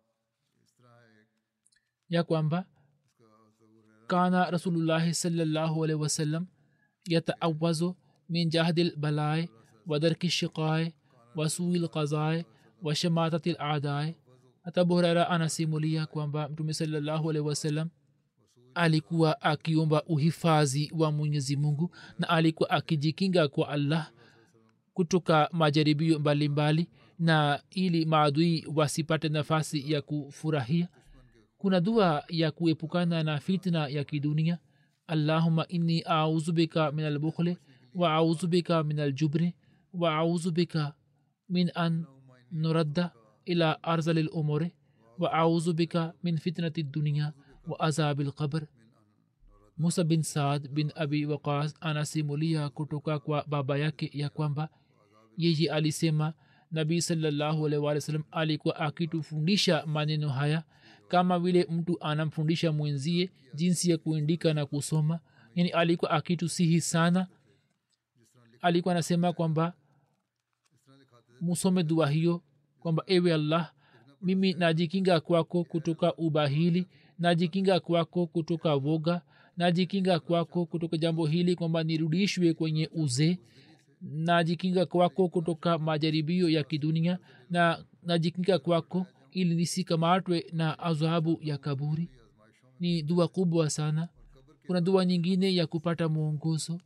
ya kwamba kana rasulullahi salllahu alaihi wasallam yataawazu min jahdi lbalae wadarki shiqae wasui lqazae washamatati ladai hata buhurera anasimulia kwamba mtume salllahu alaihi wasallam alikuwa akiomba uhifadhi wa mwenyezi mungu na alikuwa akijikinga kwa allah kutoka majaribio mbalimbali mbali, na ili maadui wasipate nafasi ya kufurahia kuna dua ya kuepukana na fitna ya kidunia allahuma inni auzu bika min albukhli wa auzu bika min aljubri wa auzu bika min an nuradda ila arzali lumuri wa auzu bika min fitnati dunia wa azabi lqabr musa bin saad bin abi waqas anasimulia kutoka kwa baba yake ya kwamba yeye alisema nabii salallahu alaihi wa sallam alikuwa akitufundisha maneno haya kama vile mtu anamfundisha mwenzie jinsi ya kuandika na kusoma yani alikuwa akitusihi sana alikuwa anasema kwamba musome dua hiyo kwamba ewe allah mimi najikinga kwako kutoka ubahili najikinga kwako kutoka woga najikinga kwako kutoka jambo hili kwamba nirudishwe kwenye uzee najikinga kwako kutoka majaribio ya kidunia na najikinga kwako ili nisikamatwe na adhabu ya kaburi ni dua kubwa sana kuna dua nyingine ya kupata mwongozo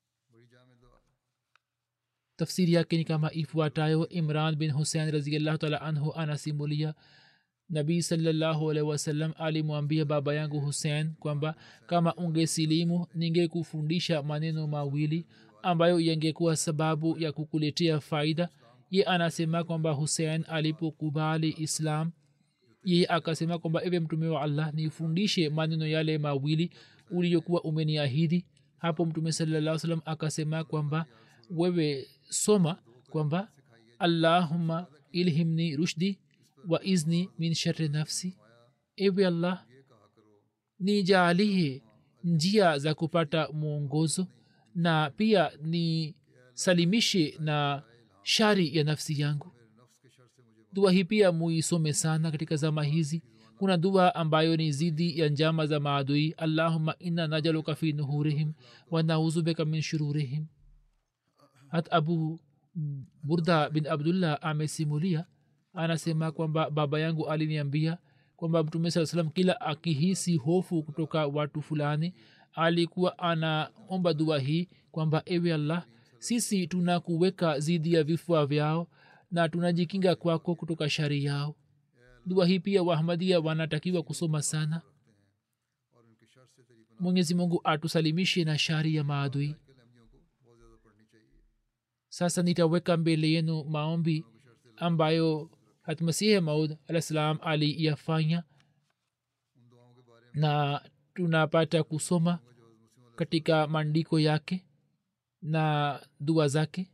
tafsiri yake ni kama ifuatayo imran bin husein raziallahu taala anhu anasimulia nabii salallahu alaihi wasallam alimwambia baba yangu husein kwamba kama ungesilimu ningekufundisha maneno mawili ambayo yangekuwa sababu ya kukuletea faida ye anasema kwamba husein alipokubali islam ye akasema kwamba ewe mtume wa allah nifundishe maneno yale mawili uliyokuwa umeniahidi hapo mtume salaa salam akasema kwamba wewe soma kwamba allahuma ilhimni rushdi wa izni min shari nafsi ewe allah nijaalie njia za kupata mwongozo na pia nisalimishe na shari ya nafsi yangu dua hii pia muisome sana katika zama hizi kuna dua ambayo ni zidi ya njama za maadui allahuma inna najaluka fi nuhurihim wa nauzubeka min shururihim hat abu burda bin abdullah amesimulia anasema kwamba baba yangu aliniambia kwamba mtume saa salam kila akihisi hofu kutoka watu fulani alikuwa anaomba dua hii kwamba ewe allah sisi tunakuweka zidi ya vifua vyao na tunajikinga kwako kutoka shari yao dua hii pia wahmadia wanatakiwa kusoma sana mwenyezi mungu atusalimishe na shari ya maadui sasa nitaweka mbele yenu maombi ambayo hatmasihi maud alah salam aliyafanya na tunapata kusoma katika maandiko yake na dua zake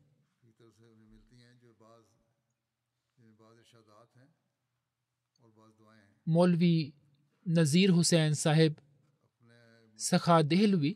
मौलवी नज़ीर हुसैन साहेब सखा Dehlvi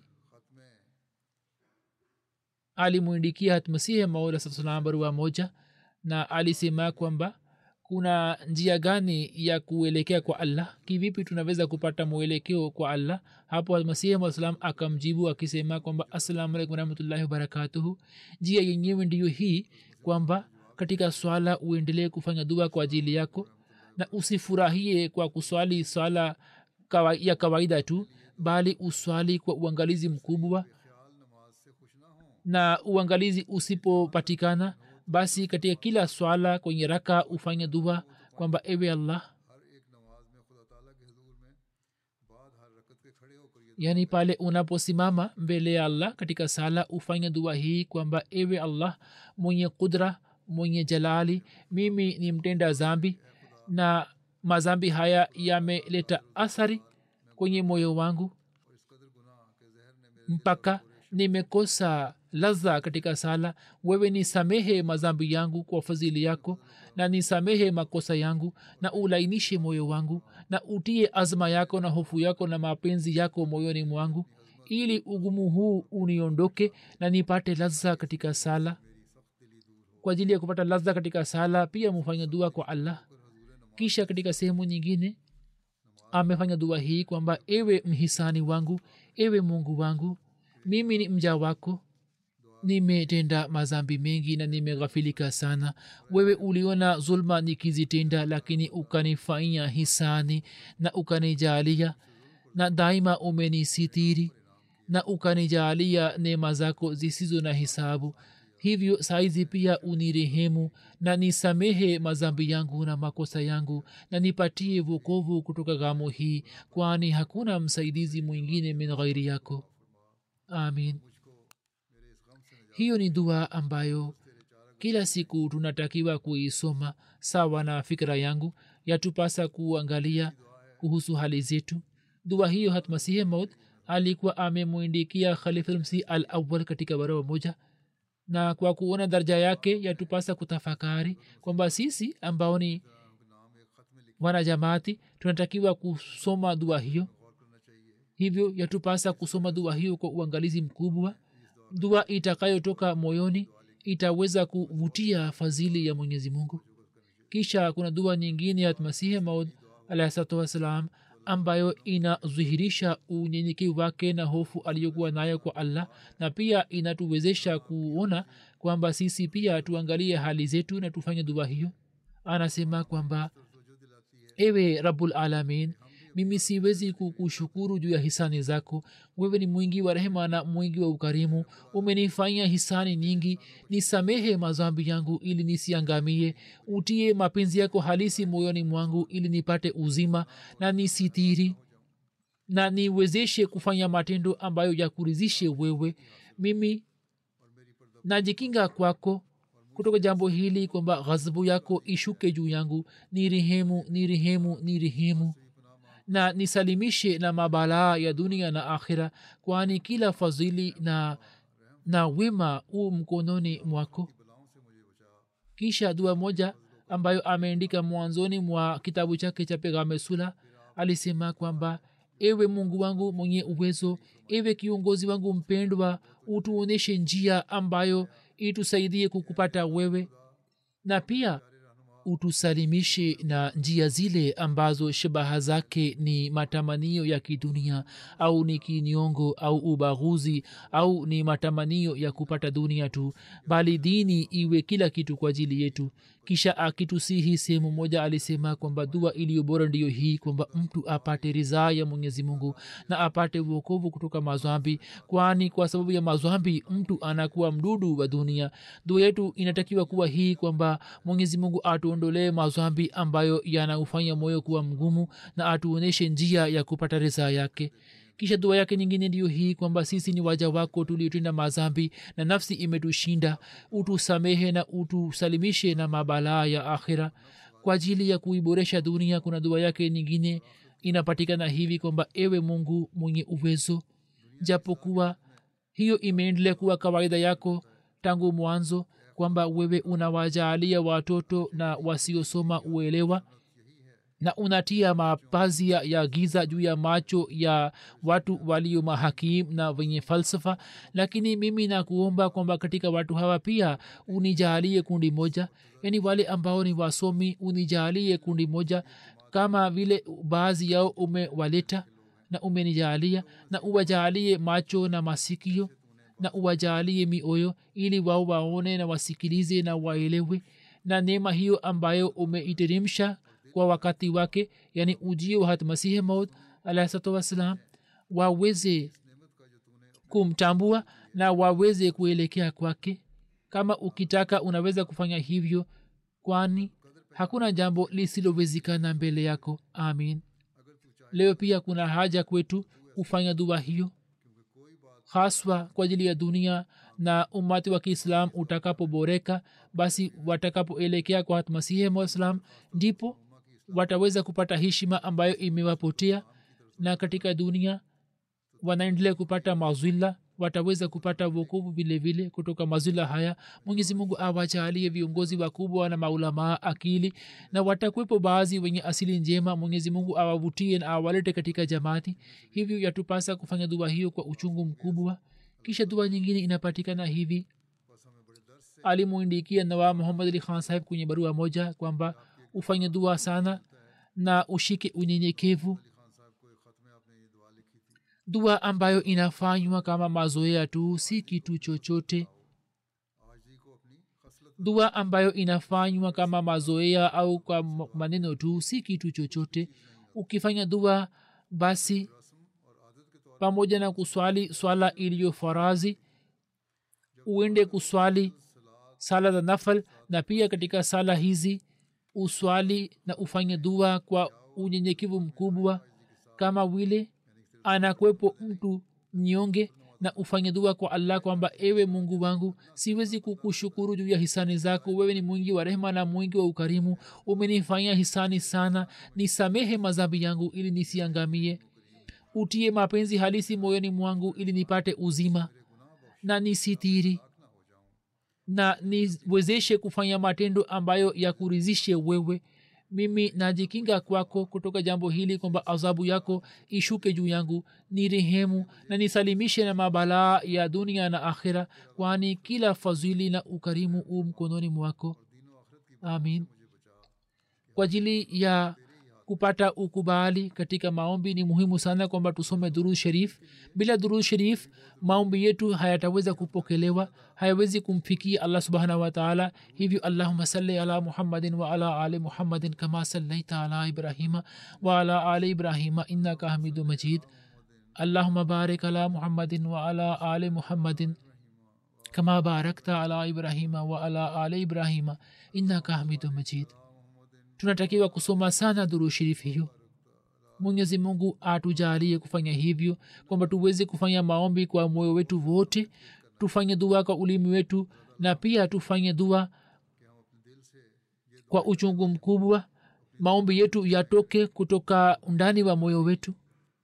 alimwindikia hatmasihi maula salam barua moja na alisema kwamba kuna njia gani ya kuelekea kwa allah kivipi tunaweza kupata mwelekeo kwa allah hapo masihi maa salam akamjibu akisema kwamba assalamu alaikum warahmatullahi wabarakatuhu njia yenyewe ndiyo hii kwamba katika swala uendelee kufanya dua kwa ajili yako na usifurahie kwa kuswali swala kawa, ya kawaida tu bali uswali kwa uangalizi mkubwa na uangalizi usipopatikana basi katika kila swala kwenye raka ufanye dua kwamba ewe allah yaani pale unaposimama mbele ya allah katika sala ufanye dua hii kwamba ewe allah mwenye kudra mwenye jalali mimi ni mtenda zambi na mazambi haya yameleta athari kwenye moyo wangu mpaka nimekosa ladha katika sala wewe nisamehe mazambi yangu kwa fadhili yako na nisamehe makosa yangu na ulainishe moyo wangu na utie azma yako na hofu yako na mapenzi yako moyoni mwangu ili ugumu huu uniondoke na nipate ladha katika sala kwa ajili ya kupata ladha katika sala pia mufanya dua kwa allah kisha katika sehemu nyingine amefanya dua hii kwamba ewe mhisani wangu ewe mungu wangu mimi ni mja wako nimetenda mazambi mengi na nimeghafilika sana wewe uliona zulma nikizitenda lakini ukanifanya hisani na ukanijalia na daima umenisitiri na ukanijalia neema zako zisizo na hisabu hivyo saizi pia unirehemu na nisamehe mazambi yangu na makosa yangu na nipatie vokovu kutoka gamo hii kwani hakuna msaidizi mwingine min ghairi yako amin hiyo ni dua ambayo kila siku tunatakiwa kuisoma sawa na fikira yangu yatupasa kuangalia kuhusu hali zetu dua hiyo hatmasihi maud alikuwa amemwindikia khalifulmsi al awal katika barua moja na kwa kuona daraja yake yatupasa kutafakari kwamba sisi ambao ni wanajamaati tunatakiwa kusoma dua hiyo hivyo yatupasa kusoma dua hiyo kwa uangalizi mkubwa dua itakayotoka moyoni itaweza kuvutia fadhili ya mwenyezi mungu kisha kuna dua nyingine ya masihi maud alahsalatu wassalam ambayo inadhihirisha unyenyekevu wake na hofu aliyokuwa nayo kwa allah na pia inatuwezesha kuona kwamba sisi pia tuangalie hali zetu na tufanye dua hiyo anasema kwamba ewe rabul alamin mimi siwezi kukushukuru juu ya hisani zako wewe ni mwingi wa rehema na mwingi wa ukarimu umenifanyia hisani nyingi nisamehe mazambi yangu ili nisiangamie utie mapenzi yako halisi moyoni mwangu ili nipate uzima na nisitiri na niwezeshe kufanya matendo ambayo yakurizishe wewe mimi najikinga kwako kutoka jambo hili kwamba ghadhabu yako ishuke juu yangu ni rehemu ni rehemu ni rehemu na nisalimishe na mabalaa ya dunia na akhira kwani kila fadhili na na wema u mkononi mwako kisha dua moja ambayo ameandika mwanzoni mwa kitabu chake cha pegame sula alisema kwamba ewe mungu wangu mwenye uwezo ewe kiongozi wangu mpendwa utuonyeshe njia ambayo itusaidie kukupata wewe na pia utusalimishe na njia zile ambazo shabaha zake ni matamanio ya kidunia au ni kinyongo au ubaguzi au ni matamanio ya kupata dunia tu bali dini iwe kila kitu kwa ajili yetu kisha akitusihi sehemu moja alisema kwamba dua iliyo bora ndiyo hii kwamba mtu apate ridhaa ya mwenyezi mungu na apate uokovu kutoka mazwambi kwani kwa sababu ya mazwambi mtu anakuwa mdudu wa dunia dua yetu inatakiwa kuwa hii kwamba mwenyezi mungu atuondolee mazwambi ambayo yanaufanya moyo kuwa mgumu na atuonyeshe njia ya kupata ridhaa yake kisha dua yake nyingine ndiyo hii kwamba sisi ni waja wako tuliotenda mazambi na nafsi imetushinda utusamehe na utusalimishe na mabalaa ya akhira kwa ajili ya kuiboresha dunia kuna dua yake nyingine inapatikana hivi kwamba ewe mungu mwenye uwezo japokuwa hiyo imeendelea kuwa kawaida yako tangu mwanzo kwamba wewe unawajaalia watoto na wasiosoma uelewa na unatia mapazia ya giza juu ya macho ya watu walio mahakim na wenye falsafa lakini mimi nakuomba kwamba katika watu hawa pia unijaalie kundi moja yaani wale ambao ni wasomi unijaalie kundi moja kama vile baadhi yao umewaleta na umenijaalia na uwajaalie macho na masikio na uwajaalie mioyo ili wao waone na wasikilize na waelewe na neema hiyo ambayo umeiteremsha kwa wakati wake yani ujio wa hatmasihi maud alahsatu wassalam waweze kumtambua na waweze kuelekea kwake kama ukitaka unaweza kufanya hivyo kwani hakuna jambo lisilowezekana mbele yako amin leo pia kuna haja kwetu kufanya dua hiyo haswa kwa ajili ya dunia na umati wa kiislam utakapoboreka basi watakapoelekea kwa masihi mwaislam ndipo wataweza kupata heshima ambayo imewapotea na katika dunia wanaendelea kupata mazwila wataweza kupata wokovu vile vile kutoka mazwila haya mwenyezi mungu awajaalie viongozi wakubwa na maulamaa akili na watakwepo baadhi wenye asili njema mwenyezi mungu awavutie na awalete katika jamaati hivyo yatupasa kufanya dua hiyo kwa uchungu mkubwa kisha dua nyingine inapatikana hivi alimuindikia nawa muhammad ali khan sahib kwenye barua moja kwamba ufanye dua sana na ushike unyenyekevu dua ambayo inafanywa kama mazoea tu si kitu chochote dua ambayo inafanywa kama mazoea au kwa maneno tu si kitu chochote ukifanya dua basi pamoja na kuswali swala iliyo farazi uende kuswali sala za nafal na pia katika sala hizi uswali na ufanye dua kwa unyenyekevu mkubwa kama vile anakwepo mtu mnyonge na ufanye dua kwa allah kwamba ewe mungu wangu siwezi kukushukuru juu ya hisani zako wewe ni mwingi wa rehema na mwingi wa ukarimu umenifanyia hisani sana nisamehe madhambi yangu ili nisiangamie utie mapenzi halisi moyoni mwangu ili nipate uzima na nisitiri na niwezeshe kufanya matendo ambayo yakurizishe wewe mimi najikinga kwako kutoka jambo hili kwamba adhabu yako ishuke juu yangu ni rehemu na nisalimishe na mabalaa ya dunia na akhira kwani kila fadhili na ukarimu u mkononi mwako amin kwa ajili ya kupata ukubali katika maombi ni muhimu sana kwamba tusome durud sharif bila durud sharif maombi yetu hayataweza kupokelewa hayawezi kumfikia allah subhanahu wataala hivyo allahuma salli ala muhammadin waala ali muhammadin kama sallaita ala ibrahima waala ali ibrahima innaka hamidu majid allahuma barik ala muhammadin waala ali muhammadin kama barakta ala ibrahima waala ali ibrahima innaka hamidu majid tunatakiwa kusoma sana duru shirif hiyo mwenyezi mungu atujalie kufanya hivyo kwamba tuweze kufanya maombi kwa moyo wetu wote tufanye dua kwa ulimi wetu na pia tufanye dua kwa uchungu mkubwa maombi yetu yatoke kutoka undani wa moyo wetu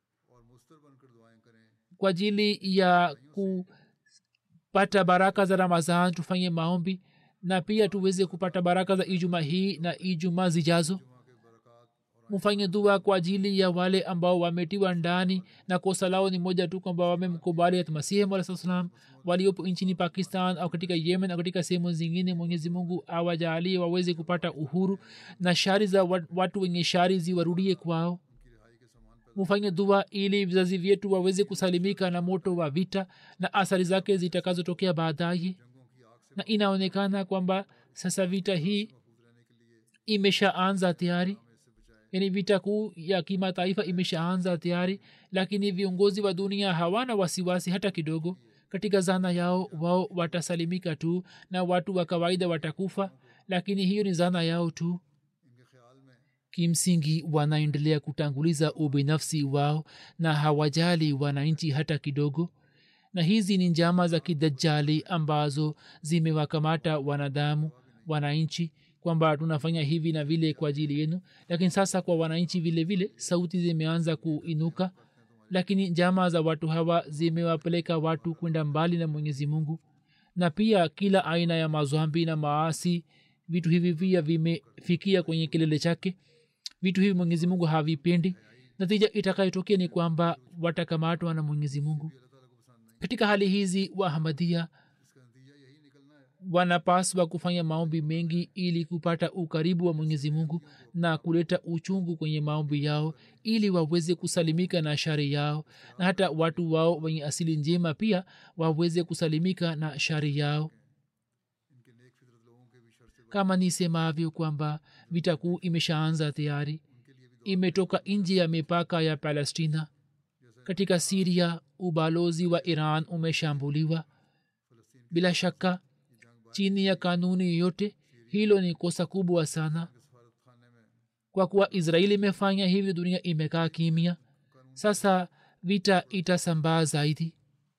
kwa ajili ya kupata baraka za ramadhan tufanye maombi na pia tuweze kupata baraka za ijuma hii na ijuma zijazo mfanye dua kwa ajili ya wale ambao wametiwa ndani na kosa lao ni moja tu kwamba wamemkubali masihi alaa salam waliopo nchini pakistan au katika yemen au katika sehemu zingine mwenyezi mungu awajalie waweze kupata uhuru na shari za watu wenye shari ziwarudie kwao mufanye dua ili vizazi vyetu waweze kusalimika na moto wa vita na athari zake zitakazotokea baadaye na inaonekana kwamba sasa vita hii imeshaanza tayari yani vita kuu ya kimataifa imeshaanza tayari lakini viongozi wa dunia hawana wasiwasi hata kidogo katika zana yao wao watasalimika tu na watu wa kawaida watakufa lakini hiyo ni zana yao tu kimsingi wanaendelea kutanguliza ubinafsi wao na hawajali wananchi hata kidogo na hizi ni njama za kidajali ambazo zimewakamata wanadamu wananchi kwamba tunafanya hivi na vile kwa ajili yenu lakini sasa kwa wananchi vile vile sauti zimeanza kuinuka lakini njama za watu hawa zimewapeleka watu kwenda mbali na mwenyezi mungu na pia kila aina ya mazwambi na maasi vitu hivi pia vimefikia kwenye kilele chake vitu hivi mwenyezi mungu havipendi natija itakayotokea ni kwamba watakamatwa na mwenyezi mungu katika hali hizi wahamadia wanapaswa kufanya maombi mengi ili kupata ukaribu wa mwenyezi mungu na kuleta uchungu kwenye maombi yao ili waweze kusalimika na shari yao na hata watu wao wenye asili njema pia waweze kusalimika na shari yao kama nisemavyo kwamba vita kuu imeshaanza tayari imetoka nje ya mipaka ya palestina katika siria ubalozi wa iran umeshambuliwa bila shaka chini ya kanuni yoyote hilo ni kosa kubwa sana kwa kuwa israeli imefanya hivyo dunia imekaa kimya sasa vita itasambaa zaidi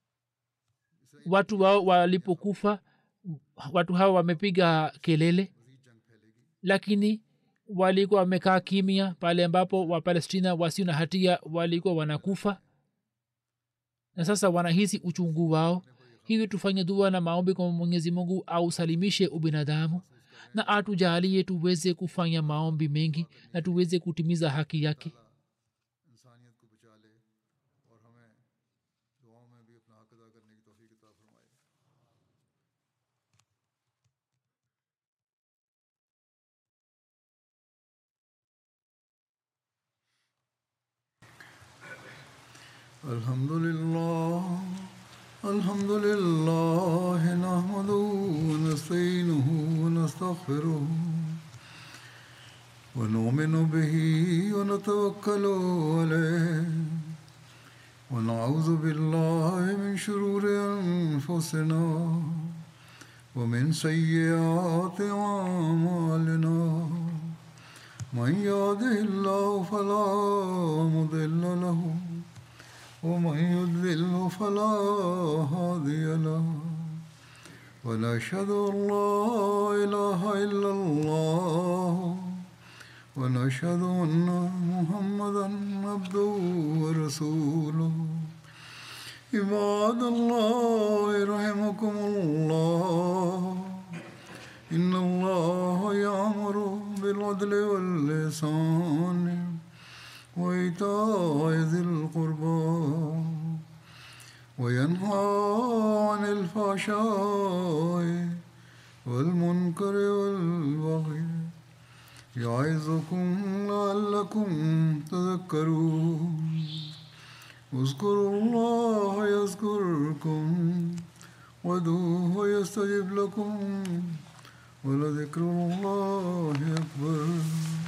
watu wao walipokufa watu hawa wamepiga kelele lakini walikuwa wamekaa kimya pale ambapo wapalestina wasio na hatia walikuwa wanakufa na sasa wanahisi uchungu wao hivyo tufanye dua na maombi kwa mwenyezi mungu ausalimishe ubinadamu na atujalie tuweze kufanya maombi mengi na tuweze kutimiza haki yake इंसानियत को बचा ले और हमें दुआओं में भी अपना हक अदा करने की तोफ़ी अता फरमाए الحمد لله الحمد لله نحمده ونستعينه ونستغفره ونؤمن به ونتوكل عليه ونعوذ بالله من شرور انفسنا ومن سيئات اعمالنا من يهده الله فلا مضل له ومن يضلل فلا هادي له ونشهد ان لا اله الا الله ونشهد ان محمدا عبده ورسوله عباد الله رحمكم الله إن الله يأمر بالعدل واللسان وإيتاء ذي القربى وينهى عن الفحشاء والمنكر والبغي يعظكم لعلكم تذكرون اذكروا الله يذكركم وادعوه يستجب لكم ولذكر الله أكبر